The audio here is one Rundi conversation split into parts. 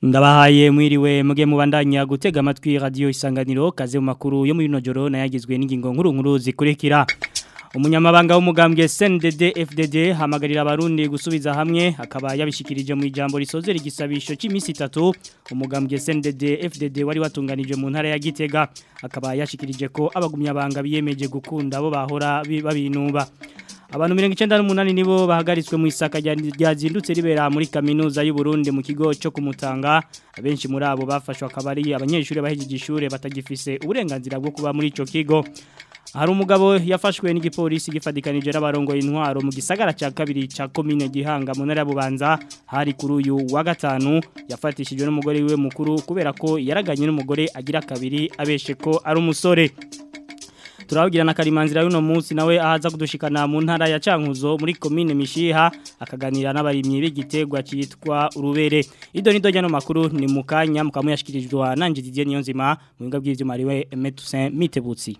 Ndabahaye mwiriwe muge mubandanya gutega amatwi radio isanganiro kaze mu makuru yo muri nojoro nayagizwe n'ingingo nkuru nkuru zikurikira Umunyamabanga w'umugambwe CNDD FDD hamagarira abarundi gusubiza hamwe akaba yabishikirije mu ijambo risozera igisabisho cy'imisi 3 umugambwe CNDD FDD wari watunganije mu ntara ya Gitega akaba yashikirije ko abagumyabanga biyemeje gukunda abo bahora babinuba Abantu 98 nibo bahagaritswe mu isaka ryazindutse ribera muri kaminuza y'u Burundi mu kigo cyo kumutanga abenshi muri abo bafashwe akabari abanyeshuri bahejeje ishure batagifise uburenganzira bwo kuba muri ico kigo hari umugabo yafashwe n'igipolisi gifadikanije n'abarongo intwaro mu gisagara cya kabiri cya komine gihanga mu ntara ya Bubanza hari kuri uyu wa gatanu yafatishijwe n'umugore wiwe mukuru kubera ko yaraganye n'umugore agira kabiri abeshe ko ari umusore turababwira na karimanzira y'uno munsi nawe ahaza kudushikana mu ntara ya Cankuzo muri komine Mishiha akaganira n'abarimyi b'igitegwa cyitwa urubere ido nido jano makuru ni mukanya mukamuyashikirijwe nanje Didier Niyonzima mu binga bw'ivyuma riwe Metusin Mitebutsi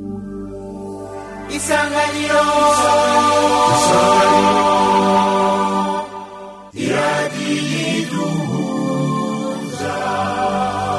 Isanganiro Isanganiro Iradiyiduhuza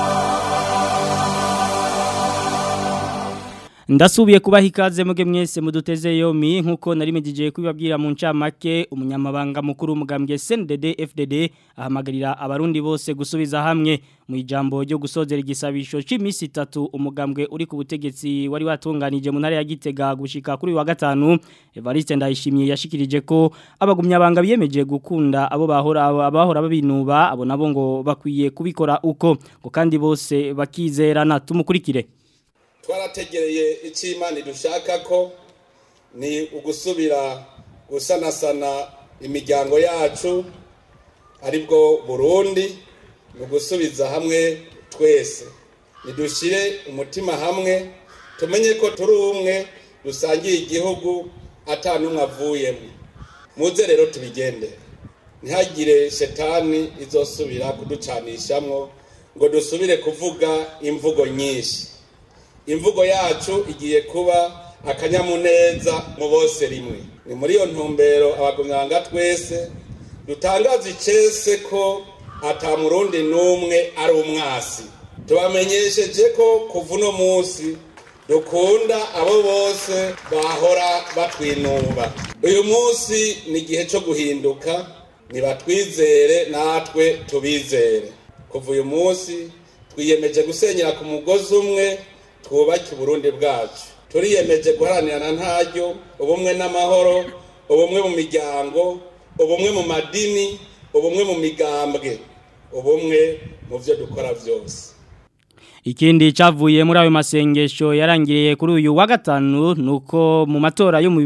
Ndasubiye kubaha ikaze muge mwese muduteze yomi nkuko narimejije kubibabwira mu ncamake umunyamabanga mukuru umugambwe CNDD FDD ahamagarira abarundi bose gusubiza hamwe mu ijambo ryo gusozera igisabisho c'imisi 3 umugambwe uri ku butegetsi wari watunganije mu ntara ya Gitega gushika kuri wa gatanu Evariste Ndayishimiye yashikirije ko abagumyabanga biyemeje gukunda abo bahora abahora babinuba abo nabo ngo bakwiye kubikora uko ngo kandi bose bakizerana tumukurikire twarategereye icyo imana dushaka ko ni ugusubira gusanasana imiryango yacu aribwo burundi ni ugusubiza hamwe twese nidushyire umutima hamwe tumenye ko turi umwe dusangiye igihugu atanumwe avuyemo muze rero tubigendere ntihagire shetani izosubira kuducanishamo ngo dusubire kuvuga imvugo nyinshi imvugo yacu igiye kuba akanyamuneza mu bose rimwe ni muri iyo ntumbero abagumyanga twese dutangaza icese ko atamurundi n'umwe ari umwasi tubamenyesheje ko kuva uno munsi dukunda abo bose bahora batwinuba uyu munsi ni igihe cyo guhinduka ntibatwizere natwe tubizere kuva uyu munsi twiyemeje gusenyera ku mugozi umwe twubake uburundi bwacu turiyemeje guharanira ntaryo ubumwe n'amahoro ubumwe mu miryango ubumwe mu madini ubumwe mu migambwe ubumwe mu byo dukora byose Ikindi cavuye muri ayo masengesho yarangiriye kuri uyu wa gatanu nuko mu matora yo mu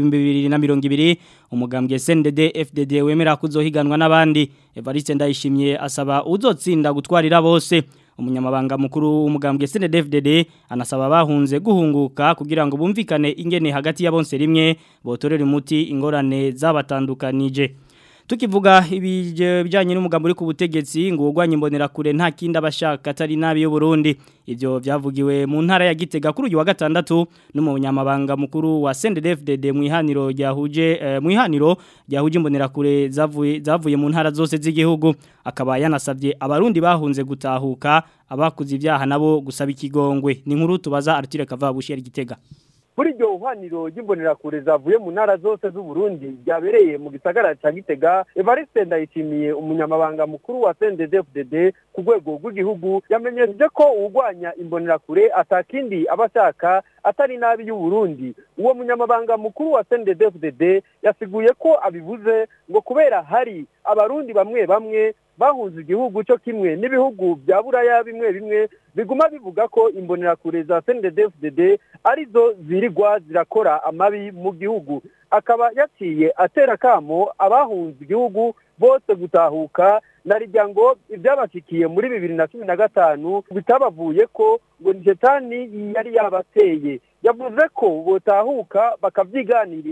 2020 umugambwe CNDD FDD wemera kuzohiganwa n'abandi Evariste Ndayishimiye asaba uzotsinda gutwarira bose umunyamabanga mukuru w'umugambwe CNDD-FDD anasaba bahunze guhunguka kugira ngo bumvikane ingene hagati ya bonse rimwe botorera umuti ingorane zabatandukanije tukivuga ibijanye n'umugambo uri ku butegetsi ngo ugwanye imbonera kure nta kindi abashaka atari nabi yo Burundi ivyo byavugiwe mu ntara ya Gitega kuri uyu wa gatandatu n'umunyamabanga mukuru wa CNDD-FDD mu ihaniro ryahuje eh, mu ihaniro ryahuje imbonera kure zavuye zavuye mu ntara zose z'igihugu akaba yanasabye abarundi bahunze gutahuka abakuze ibyaha nabo gusaba ikigongwe ni nkuru tubaza Arthur Kavabushi yari Gitega muri iryo hwaniro ry'imbonerakure zavuye mu ntara zose z'uburundi ryabereye mu gisagara cya gitega evariste ndayishimiye umunyamabanga mukuru wa cnddfdd ku rwego rw'igihugu yamenyesheje ko uwurwanya imbonerakure atakindi aba ashaka atari nabi y'uburundi uwo munyamabanga mukuru wa cnddfdd yasiguye ko abivuze ngo kubera hari abarundi bamwe bamwe bahunze igihugu cyo kimwe n'ibihugu bya buraya bimwe bimwe biguma bivuga ko imbonerakure za CNDD-FDD arizo zirirwa zirakora amabi mu gihugu akaba yaciye atera kamo abahunze igihugu bose gutahuka na rijya ngo ibyabashikiye muri bibiri na cumi na gatanu bitabavuye ko ngo ni shetani yari yabateye yavuze ko botahuka bakabyiganirira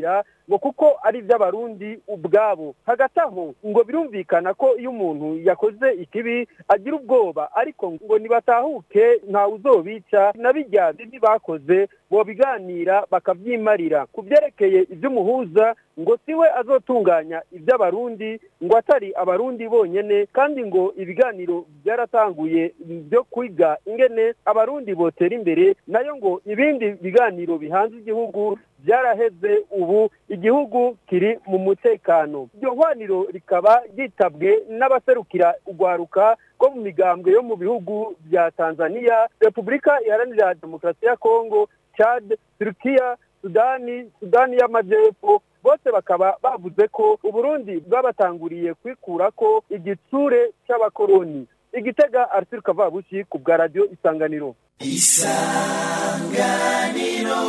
ngo kuko ari iby'abarundi ubwabo hagati aho ngo birumvikana ko iyo umuntu yakoze ikibi agira ubwoba ariko ngo nibatahuke ntawe uzobica na bijya bibi bakoze bobiganira bakavyimarira ku byerekeye iby'umuhuza ngo siwe azotunganya iby'abarundi ngo atari abarundi bonyene kandi ngo ibiganiro byaratanguye byo kwiga ingene abarundi botera imbere nayo ngo ibindi biganiro bihanze igihugu byaraheze ubu igihugu kiri mu mutekano iryo hwaniro rikaba ryitabwe n'abaserukira urwaruka rwo mu migambwe yo mu bihugu bya tanzania repubulika iharanira demokarasi ya kongo chad turukiya sudani sudani y'amajyepfo bose bakaba bavuze ko uburundi bwabatanguriye kwikura ko igitsure cy'abakoroni igitega arthur kavabushi ku bwa radiyo isanganiro isanganiro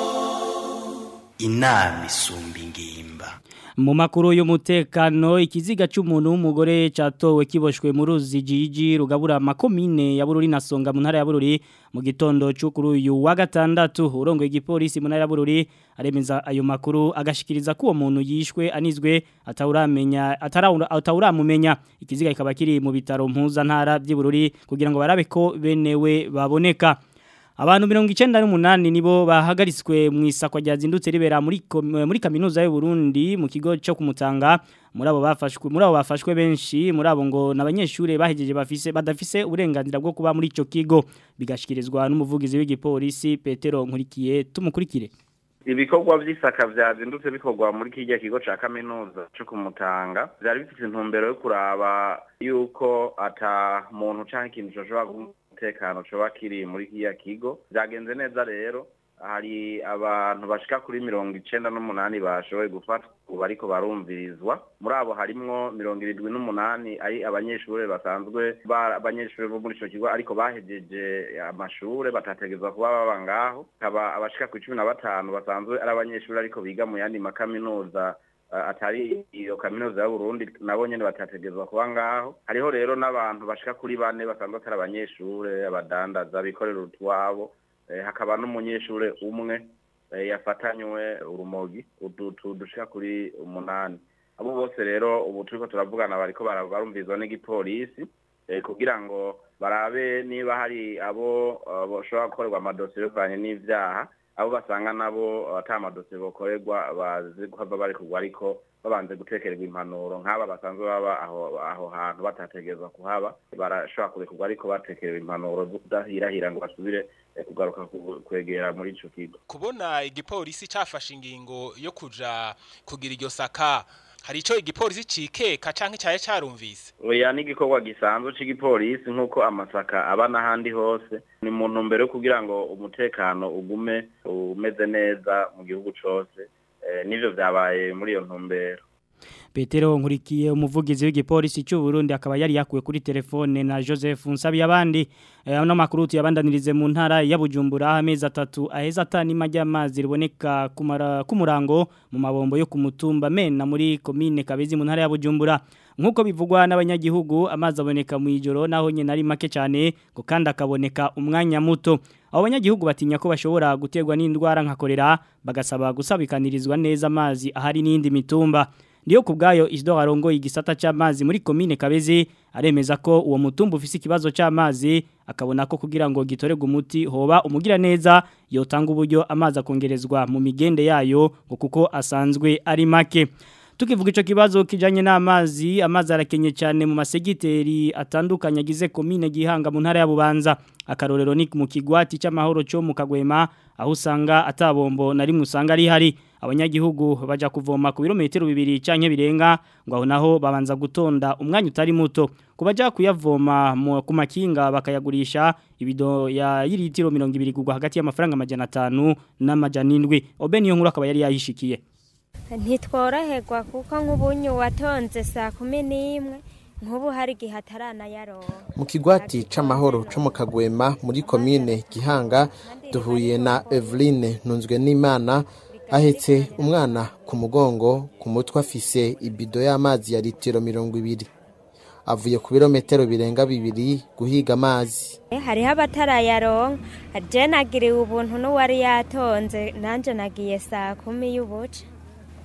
inama isumba ingimba mu makuru y'umutekano ikiziga cy'umuntu w'umugore cyatowe kiboshwe mu ruzi jiji rugabura makomine ya bururi na songa mu ntara ya bururi mu gitondo cy'ukuri uyu wa gatandatu urongoye igipolisi mu ntara ya bururi aremeza ayo makuru agashikiriza ko uwo muntu yishwe anizwe atawuramenya atawuramumenya ikiziga kikaba kiri mu bitaro mpuza ntara by'bururi kugira ngo barabe ko benewe baboneka Abantu mirongo icenda n'umunani nibo bahagaritswe mu isakwa ryazindutse ribera muri muri kaminuza y'u Burundi mu kigo cyo kumutanga muri abo bafashwe muri abo bafashwe benshi muri abo ngo nabanyeshure bahejeje bafise badafise uburenganzira bwo kuba muri ico kigo bigashikirizwa n'umuvugizi w'igipolisi Petero Nkurikiye tumukurikire ibikorwa by'isaka byazindutse bikorwa muri kijya kigo ca kaminuza cyo kumutanga byari bifite intumbero yo kuraba yuko ata muntu canke ikintu coshobora umutekano coba kiri muri kiya kigo byagenze neza rero hari abantu bashika kuri mirongo icenda n'umunani bashoboye gufatwa ubu ariko barumvirizwa muri abo harimwo mirongo irindwi n'umunani ari abanyeshuri basanzwe abanyeshuri bo muri ico kigo ariko bahejeje amashure batategerezwa kuba baba ngaho hakaba abashika ku cumi na batanu basanzwe ari abanyeshuri ariko biga mu yandi makaminuza atari iyo kaminuza ya Burundi nabo nyene batategerezwa kuba ngaho hariho rero n'abantu bashika kuri bane basanzwe atari abanyeshure abadandaza bikorera utwabo hakaba n'umunyeshure umwe yafatanywe urumogi udutu dushika kuri umunani abo bose rero ubu turiko turavugana bariko barumvizwa n'igipolisi kugira ngo barabe niba hari abo bashobora gukorerwa amadosiye bivanye n'ivyaha abo basanga nabo ata amadosiye bokorerwa bazi kuhava bari kugwa ariko babanze gutekererwa impanuro nk'aba basanzwe baba aho aho hantu batategerezwa kuhaba barashobora kurekurwa ariko batekerewe impanuro zo kudahirahira ngo basubire kugaruka kwegera muri ico kigo kubona igipolisi cafashe ingingo yo kuja kugira iryo saka hari ico igipolisi cikeka canke cyaye carumvise oya n'igikorwa gisanzwe c'igipolisi nk'uko amasaka aba n'ahandi hose ni mu ntumbero yo kugira ngo umutekano ugume umeze neza mu gihugu cose n'ivyo vyabaye muri iyo ntumbero Petero nkurikiye umuvugizi w'igipolisi cy'u Burundi akaba yari yakuwe kuri telefone na Joseph Nsabi yabandi ano makuru tuyabandanirize mu ntara ya Bujumbura amezi atatu aheza atani majya amazi riboneka kumara kumurango mu mabombo yo kumutumba mena muri commune Kabezi mu ntara ya Bujumbura nkuko bivugwa n'abanyagihugu amazi aboneka mu ijoro naho nyene ari make cyane ngo kandi akaboneka umwanya muto abo banyagihugu batinya ko bashobora guterwa n'indwara nka kolera bagasaba gusabikanirizwa neza amazi ahari n'indi mitumba Ndiyo kubgayo Isidore arongo igisata c'amazi muri commune Kabezi aremeza ko uwo mutumba ufise ikibazo c'amazi akabona ko kugira ngo gitorega umuti hoba umugira neza yotanga uburyo amazi akongerezwa mu migende yayo ngo kuko asanzwe ari make tukivuga ico kibazo kijanye n'amazi amazi arakenye cyane mu masegiteri atandukanye agize commune gihanga mu ntara ya Bubanza akarorero ni mu kigwati c'amahoro cyo mu Kagwema aho usanga atabombo na rimwe usanga ari hari abanyagihugu baja kuvoma ku birometero bibiri canke birenga ngo aho naho babanza gutonda umwanya utari muto kubaja kuyavoma ku makinga bakayagurisha ibido ya litiro 200 kugwa hagati y'amafaranga amajana 5 n'amajana 7 obeni yo nkuru akaba yari yahishikiye ntitworoherwa kuko nk'ubunyu watonze saa kumi n'imwe nk'ubu hari igihe ataranayaronka mu kigwati c'amahoro co mu kagwema muri komine gihanga duhuye na eveline ntunzwe n'imana ahetse umwana ku mugongo ku mutwe afise ibido y'amazi ya litiro mirongo ibiri avuye ku birometero birenga bibiri guhiga amazi hariho abatarayaronka je nagiriwe ubuntu n'uwari yatonze nanje nagiye saa kumi y'ubuca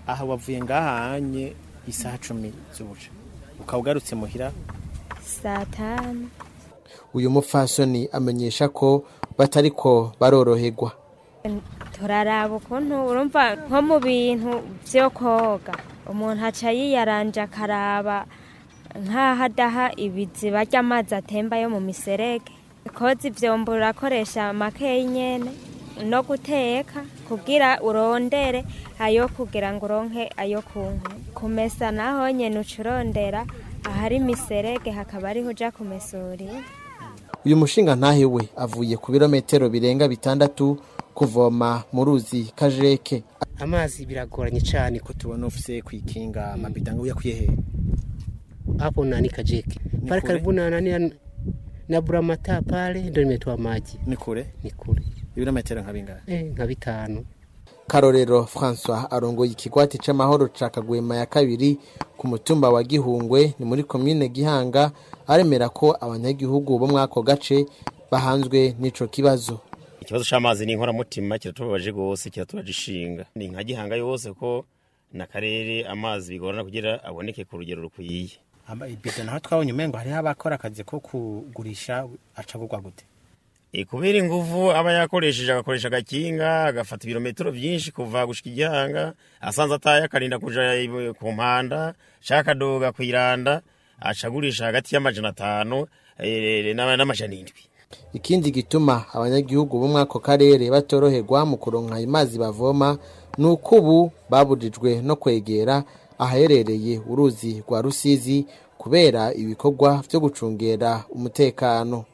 aha wavuye ngahanye isaha cumi z'ubuca ukaba ugarutse muhira saa tanu uyu mupfasoni amenyesha ko batariko baroroherwa turaraba ukuntu urumva nko mu bintu byo koga umuntu aca yiyaranje akaraba nk'aho adaha ibiziba ry'amazi atemba yo mu miserege koza ivyombo urakoresha makeyi nyene no guteka kugira urondere ayo kugira ngo uronke ayo kunywa kumesa naho nyene ucurondera ahari miserege hakaba ariho uja kumesurira uyu mushinga ntahe we avuye ku birometero birenga bitandatu kuvoma mu ruzi kajeke amazi biragoranye cyane ko tubona ufise kwikinga amabidanga uyakuye he hapo nani kajeke pale karibu na nani na buramata pale ndo nimetoa maji ni kure ni kure ibirometero nka bingahe eh nka bitanu karorero francois arongoye ikigwati c'amahoro ca kagwema ya kabiri ku mutumba wa gihungwe ni muri komine gihanga aremera ko abanyagihugu bo mwako gace bahanzwe n'ico kibazo ikibazo c'amazi ni inkoramutima kiratubabaje rwose kiraturaje ishinga ni nka gihanga yose ko n'akarere amazi bigorana kugira aboneke ku rugero rukwiye ibido naho twabonye umengo hariho abakora akazi ko kugurisha acagurwa gute e kubera inguvu aba yakoresheje agakoresha agakinga agafata ibirometero vyinshi kuva gushika igihanga asanze ataye akarinda kuja ku mpanda shaka akadoga kwiranda acagurisha hagati y'amajana atanu e, n'amajana indwi ikindi gituma abanyagihugu bo mwako karere batoroherwa mu kuronka amazi bavoma ni uko ubu babujijwe no kwegera ahaherereye uruzi rwa rusizi kubera ibikorwa byo gucungera umutekano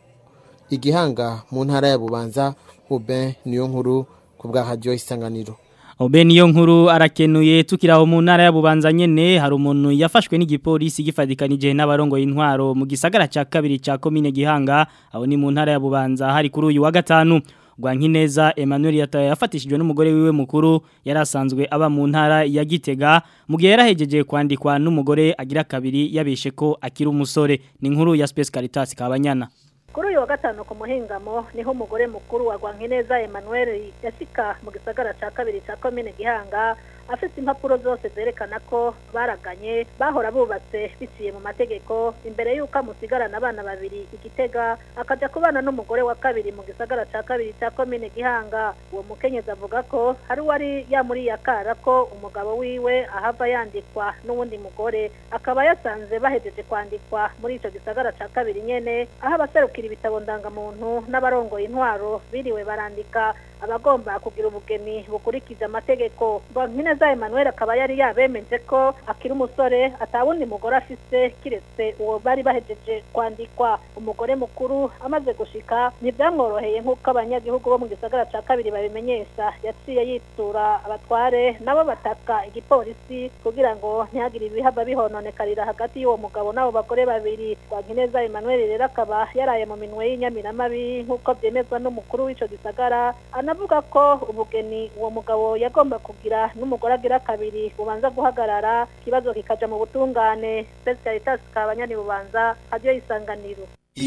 igihanga mu ntara ya bubanza ube niyo nkuru ku bwa radiyo isanganiro Obe niyo nkuru arakenuye tukiraho mu ntara ya Bubanza nyene hari umuntu yafashwe n'igipolisi gifadikanije n'abarongo y'intwaro mu gisagara ca kabiri ca commune Gihanga aho ni mu ntara ya Bubanza hari kuri uyu wa gatanu Rwankineza Emmanuel yataye yafatishijwe n'umugore wiwe mukuru yarasanzwe aba mu ntara ya Gitega mu gihe yarahejeje kwandikwa n'umugore agira kabiri yabeshe ko akiri umusore ni inkuru ya Space Caritas kabanyana kuri uyu wa gatanu ku muhingamo niho umugore mukuru wa Rwankineza Emmanuel yashika mu gisagara ca kabiri ca komine Gihanga afite impapuro zose zerekana ko baraganye bahora bubatse biciye mu mategeko imbere y'uko amusigarana abana babiri igitega akajya kubana n'umugore wa kabiri mu gisagara cya kabiri cya komine gihanga uwo mukenyezi avuga ko hari uwari yamuriye akara ko umugabo wiwe ahava yandikwa n'uwundi mugore akaba yasanze bahejeje kwandikwa muri icyo gisagara cya kabiri nyene aho abaserukira ibitabo ndangamuntu n'abarongoye intwaro biriwe barandika abagomba kugira ubugeni bukurikije amategeko Rwankineza Emmanuel akaba yari yabemeje ko akiri umusore atawundi mugore afise kiretse uwo bari bahejeje kwandikwa umugore mukuru amaze gushika ntibyamworoheye nk'uko abanyagihugu bo mu gisagara ca kabiri babimenyesha yaciye yitura abatware nabo bataka igipolisi kugira ngo ntihagire ibihava bihononekarira hagati y'uwo mugabo n'abo bagore babiri Rwankineza Emmanuel rero akaba yaraye mu minwe y'inyamiramabi nk'uko byemezwa n'umukuru w'ico gisagara anavuga ko ubugeni uwo mugabo yagomba kugira n'umugore agira kabiri bubanza guhagarara ikibazo kikaja mu butungane Space Caritas kabanyani bubanza hadiyo isanganiro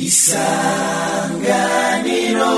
isanganiro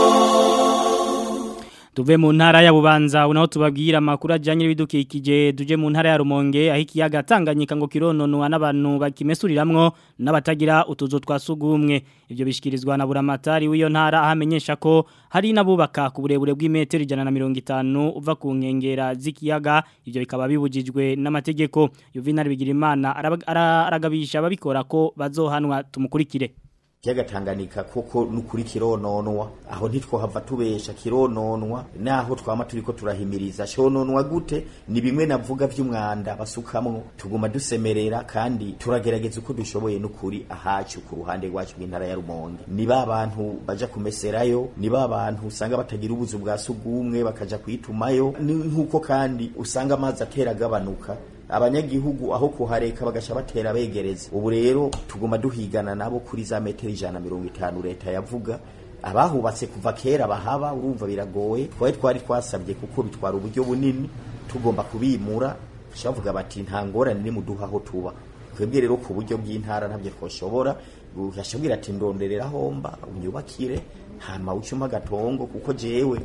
Tuve mu ntara ya Bubanza unaho tubabwira makuru ajanye n'ibidukikije duje mu ntara ya Rumonge aho ikiyaga Tanganyika ngo kirononwa n'abantu bakimesuriramwo n'abatagira utuzo twasugumwe ivyo bishikirizwa na buramatari w'iyo ntara ahamenyesha ko hari nabubaka ku burebure bw'imetero 150 uva ku nkengera z'ikiyaga ivyo bikaba bibujijwe n'amategeko Yuvinari Bigirimana aragabisha ababikora ko bazohanwa tumukurikire kiyaga Tanganyika koko nukuri kirononwa aho ntitwohava tubesha kirononwa naho twama turiko turahimiriza shononwa gute ni bimwe navuga vy'umwanda basukamwo tuguma dusemerera kandi turagerageza uko dushoboye nukuri ahacu ku ruhande rwacu bw'intara ya Rumonge ni ba bantu baja kumeserayo ni ba bantu usanga batagira ubuzu bwa sugumwe bakaja kwitumayo ni nkuko kandi usanga amazi atera agabanuka abanyagihugu aho kuhareka bagasha batera begereza ubu rero tuguma duhigana nabo kuri za metero ijana mirongo itanu leta yavuga abahubatse kuva kera bahaba urumva biragoye twari twari twasabye kuko bitwara uburyo bunini tugomba kubimura bavuga bati nta ngorane ni muduha aho tuba twebwe rero ku buryo bw'intara ntabyo twoshobora yashabwira ati ndonderera homba unyubakire hama ucuma agatongo kuko jewe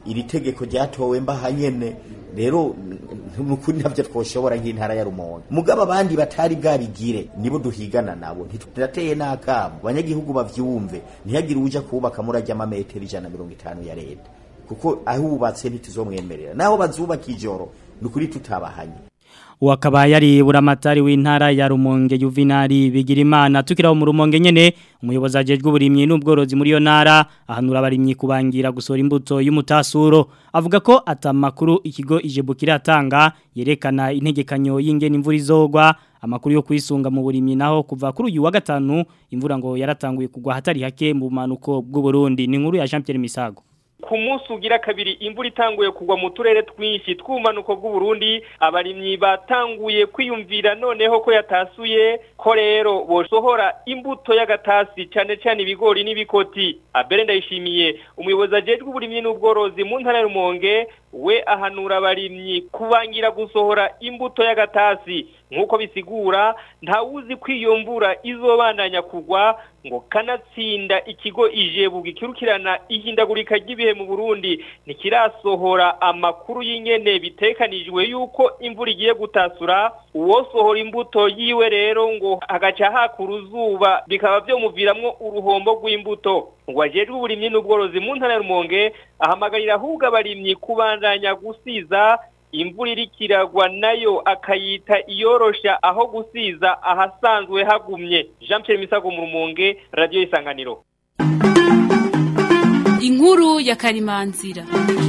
iri tegeko ryatowe mbaha nyene rero nukuri ntabyo twoshobora nk'intara ya rumonge mugabo abandi batari bwabigire nibo duhigana nabo ntiturateye n'akamo abanyagihugu bavyumve ntihagire uja kubaka murajya amametero ijana na mirongo itanu ya leta kuko ahubatse ntituzomwemerera naho bazubaka ijoro nukuri tutabahanye wakaba yari buramatari w'intara ya Rumonge Juvenali Bigirimana tukiraho mu Rumonge nyene umuyobozi ajejwe uburimyi n'ubworozi muri yo ntara ahanura abarimyi kubangira gusora imbuto y'umutasuro avuga ko atamakuru ikigo ijebu kiratanga yerekana integekanyo y'ingene imvura izogwa amakuru yo kwisunga mu burimyi naho kuva kuri uyu wa gatanu imvura ngo yaratanguye kugwa hatari hake mu manuko bw'u Burundi ni inkuru ya Jean Pierre Misago ku munsi ugira kabiri imvura itanguye kugwa mu turere twinshi tw'umanuko bw'uburundi abarimyi batanguye kwiyumvira noneho ko yatasuye ko rero bosohora imbuto y'agatasi cyane cyane ibigori n'ibikoti abere ndayishimiye umuyobozi ajejwe uburimyi n'ubworozi mu ntara y'urumonge we ahanura abarimyi kubangira gusohora imbuto y'agatasi nk'uko bisigura ntawuzi ko iyo mvura izobandanya kugwa ngo kanatsinda ikigo ijebu gikirukirana ihindagurika ry'ibihe mu Burundi ntikirasohora amakuru y'ingene bitekanijwe yuko imvura igiye gutasura uwosohora imbuto yiwe rero ngo hagaca hakura uzuba bikaba byomuviramwo uruhombo rw'imbuto ngo ajejwe uburimyi n'ubworozi mu ntara ya Rumonge ahamagarira ahubwo abarimyi kubandanya gusiza imvura irikiragwa nayo akayita iyorosha aho gusiza ahasanzwe hagumye Jean Pierre Misago mu Rumonge radio isanganiro Inkuru ya Karimanzira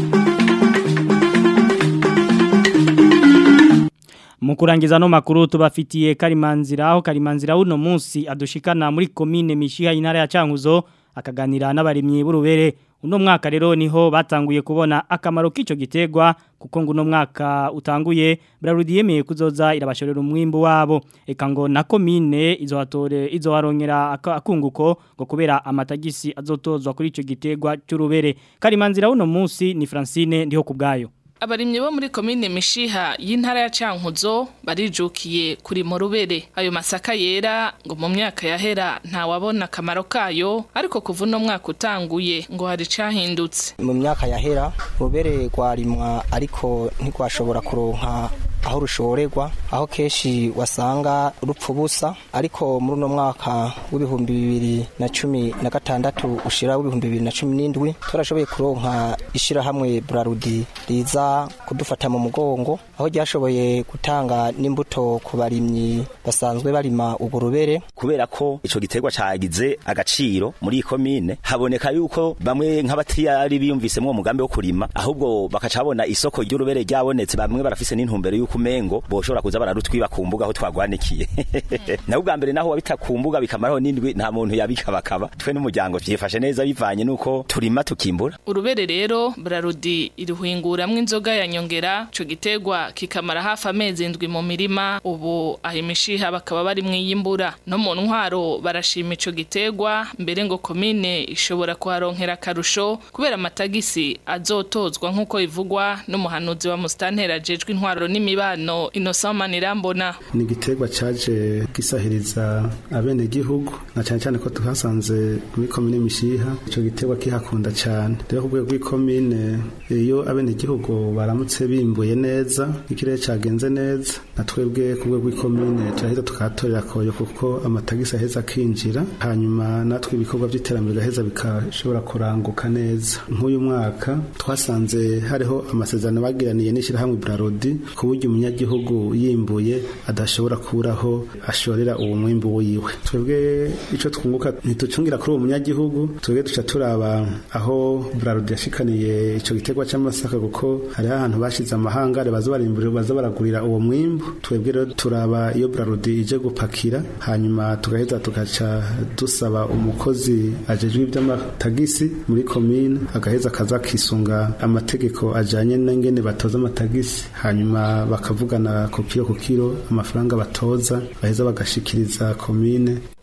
mu kurangiza no makuru tubafitiye Karimanzira aho Karimanzira uno munsi adushikana muri commune Mishiha intara ya Cankuzo akaganira n'abarimyi b'urubere uno mwaka rero niho batanguye kubona akamaro k'ico gitegwa kuko ngo uno mwaka utanguye Brarudi yemeye kuzoza irabashorera umwimbo wabo eka ngo na commune izohatore izoharongera akunguko ngo kubera amatagisi azotozwa kuri ico gitegwa cy'urubere Karimanzira uno munsi ni Francine ndiho kubgayo abarimyi bo muri komine mishiha y'intara ya cankuzo barijukiye kuri mu rubere ayo masaka yera ngo mu myaka yahera ntawabona akamaro kayo ariko kuva uno mwaka utanguye ngo hari icahindutse mu myaka yahera rubere rwarimwa ariko ntirwashobora kuronka aho rushorerwa aho kenshi wasanga rupfa ubusa ariko muri uno mwaka w'ibihumbi bibiri na cumi na gatandatu ushira w'ibihumbi bibiri na cumi n'indwi turashoboye kuronka ishirahamwe burarudi riza kudufata mu mugongo aho ryashoboye gutanga n'imbuto ku barimyi basanzwe barima uburubere kubera ko ico giterwa cagize agaciro muri iyi komine haboneka yuko bamwe nk'abatiyari biyumvisemwo umugambi wo kurima ahubwo bakaca babona isoko ry'urubere ryabonetse bamwe barafise n'intumbero y'uko umengo boshobora kuza bararutwiba ku mbuga aho twagwanikiye naho ubwa mbere naho wabita ku mbuga bikamaraho n'indwi nta muntu yabikabakaba twe n'umuryango vyifashe neza bivanye nuko turima tukimbura urubere rero brarudi irihuinguramwo inzoga ya nyongera ico gitegwa kikamara hafi amezi indwi mu mirima ubu aho imishiha bakaba bari mwiyimbura no mu ntwaro barashima ico gitegwa mbere ngo komine ishobora kuharonkera akarusho kubera amatagisi azotozwa nk'uko ivugwa n'umuhanuzi wa mustantera ajejwe intwaro n'imibano Innocent Manirambona ni igiterwa caje gisahiriza abene gihugu na cyane cyane ko tuhasanze muri komine mishiha ico giterwa kihakunda cyane rero ku rwego rw'ikomine iyo abene gihugu baramutse bimbuye neza ikirere cagenze neza na twebwe ku rwego rw'ikomine turaheza tukahatorera koyo kuko amatagisi aheza akinjira hanyuma natwe ibikorwa by'iterambere gaheza bikashobora kuranguka neza nk'uyu mwaka twasanze hariho amasezerano bagiraniye n'ishyirahamwe Brarodi ku buryo umunyagihugu yimbuye adashobora kuburaho ashorera uwo mwimbu wiwe twebwe ico twunguka ntitucungira kuri uwo munyagihugu twebwe duca turaba aho Brarodi yashikaniye ico giterwa c'amasaka kuko hariho ahantu bashize amahangare baza barimburira baza baragurira uwo mwimbu twebwe rero turaba iyo Brarodi ije gupakira hanyuma tugaheza tugaca dusaba umukozi ajejwe iby'amatagisi muri komine agaheza akaza kisunga amategeko ajanye n'ingene batoza amatagisi hanyuma bakavugana ku kiro ku kiro amafaranga batoza baheza bagashikiriza komine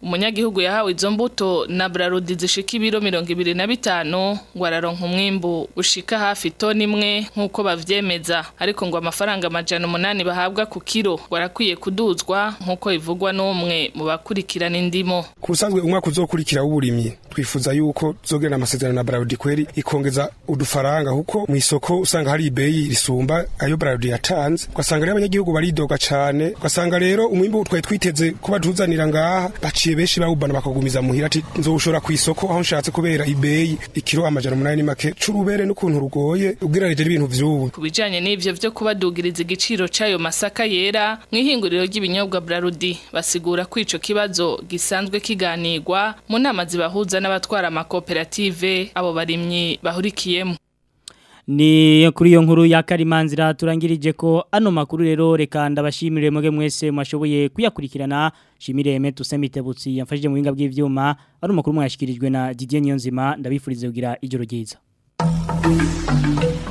umunyagihugu yahawe izo mbuto na Brarudi zishika ibiro 25 ngo araronka umwimbu ushika hafi toni imwe nkuko bavyemeza ariko ngo amafaranga amajana umunani bahabwa ku kiro ngo arakwiye kuduzwa nkuko bivugwa n'umwe mu bakurikirana indimo kusanzwe umwaka uzokurikira w'uburimyi twifuza yuko tuzogirana amasezerano na Brarudi kweri ikongeza udufaranga kuko mu isoko usanga hari ibeyi risumba ayo Brarudi yatanze ugasanga rero abanyagihugu baridoga cane ugasanga rero umwimbu twari twiteze kuba tuzanira ngaha baciye benshi bawubana bakagumiza muhira ati nzoshora ku isoko aho nshatse kubera ibeyi ikiro amajana umunani ni make c'urubere n'ukuntu rugoye ugereranije n'ibintu vy'ubu ku bijanye n'ivyo vyo kubadugiriza igiciro c'ayo masaka yera mw'ihinguriro ry'ibinyobwa Brarudi basigura ko ico kibazo gisanzwe kiganirwa mu nama zibahuza n'abatwara amakoperative abo barimyi bahurikiyemo ni kuri iyo nkuru ya karimanzira turangirije ko ano makuru rero reka ndabashimire mwege mwese mwashoboye kuyakurikirana shimire Emet Usemitebutsi yamfashije mu binga bw'ivyuma ari makuru mwashikirijwe na Didier Niyonzima ndabifurize kugira ijoro ryiza